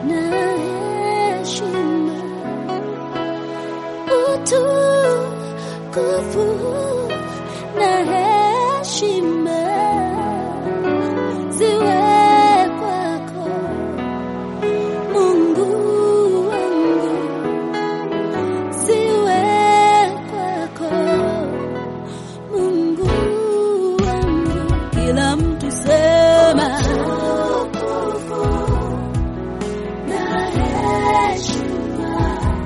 na heshima, utukufu na heshima ziwe kwako Mungu wangu, ziwe kwako Mungu wangu, kila mtu sema na heshima,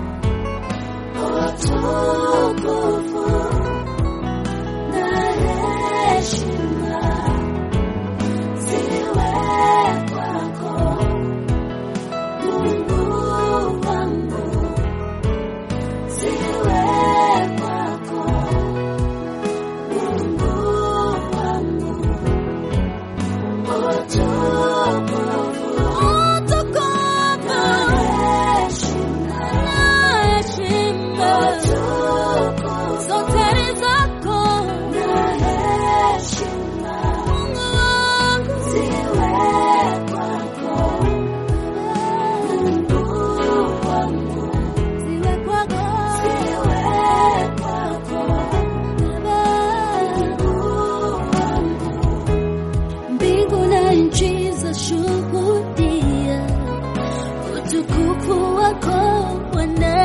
utukufu na heshima ziwe kwako Mungu wangu, ziwe kwako Mungu wangu, utukufu, utukufu na heshima, zote ni zako na heshima, Mungu wangu, ziwe kwako Mungu wangu, ziwe kwako, ziwe kwako Mungu wangu. Mbingu na nchi zashuhudia utukufu wako Bwana,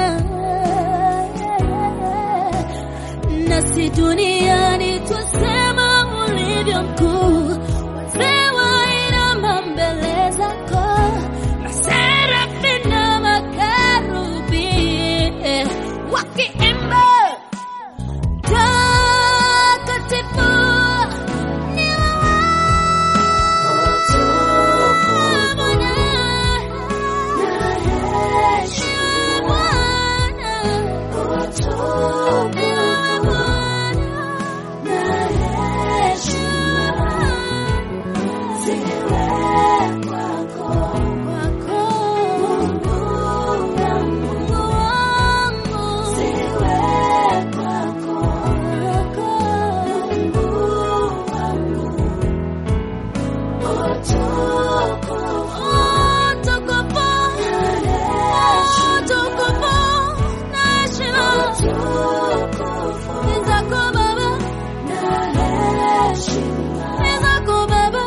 nasi duniani twasema ulivyo mkuu. Wazee wainama mbele zako, maserafi na makerubi wakiimba takatifu ni wewe Bwana, ni wewe Bwana, ziwe kwako Mungu wangu, ziwe kwako Mungu wangu, utukufu, utukufu na heshima ni zako Baba, ni zako Baba,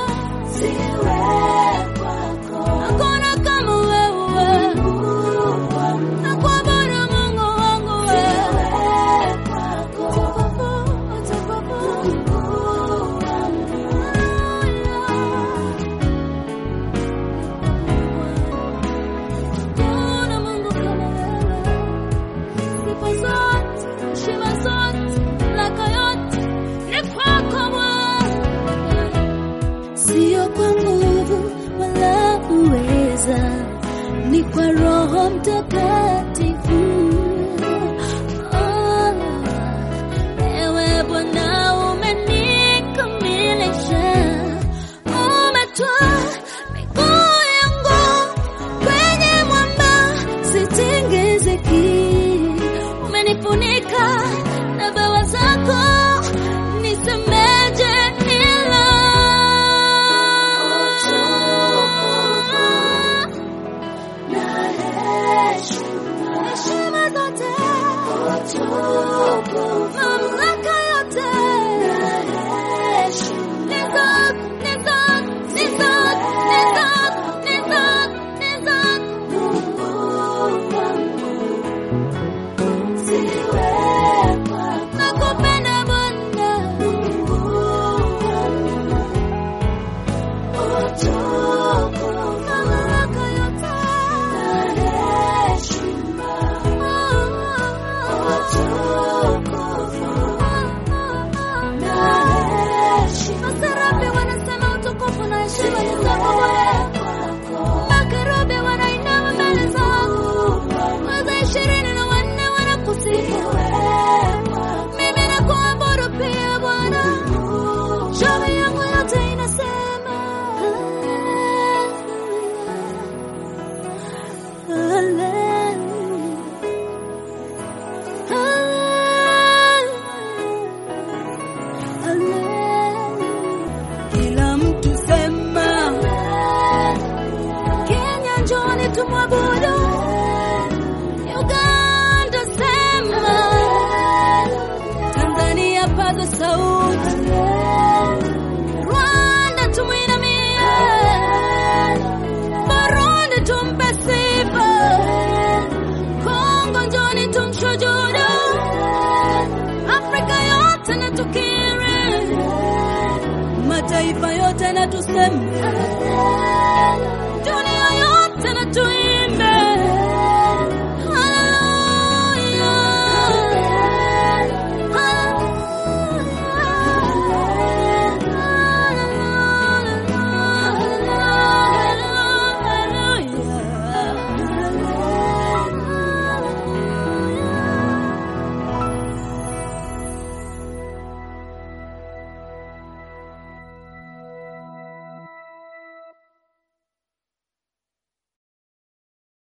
hakuna kama wewe, nakuabudu Mungu wangu wewe, utukufu, utukufu Hakuna Mungu kama wewe. Sifa zote, heshima zote, mamlaka yote ni kwako Bwana. Sio kwa nguvu wala uweza, ni kwa Roho Mtakatifu. Oh, ewe Bwana umenikamilisha, umetwaa miguu yangu kwenye mwamba sitingiziki, umenifunika na bawa zako, nisemeje ila heshima zote, mamlaka yote ni zako, ni zako, ni zako, ni zako, ni zako, ni zako. Nakupenda Bwana, mamlaka yote tumwabudu. Uganda sema, Tanzania paza sauti, Rwanda tumwinamie, Burundi tumpe sifa, Kongo njoni tumshujudu, Afrika yote na tukiri, mataifa yote na tuseme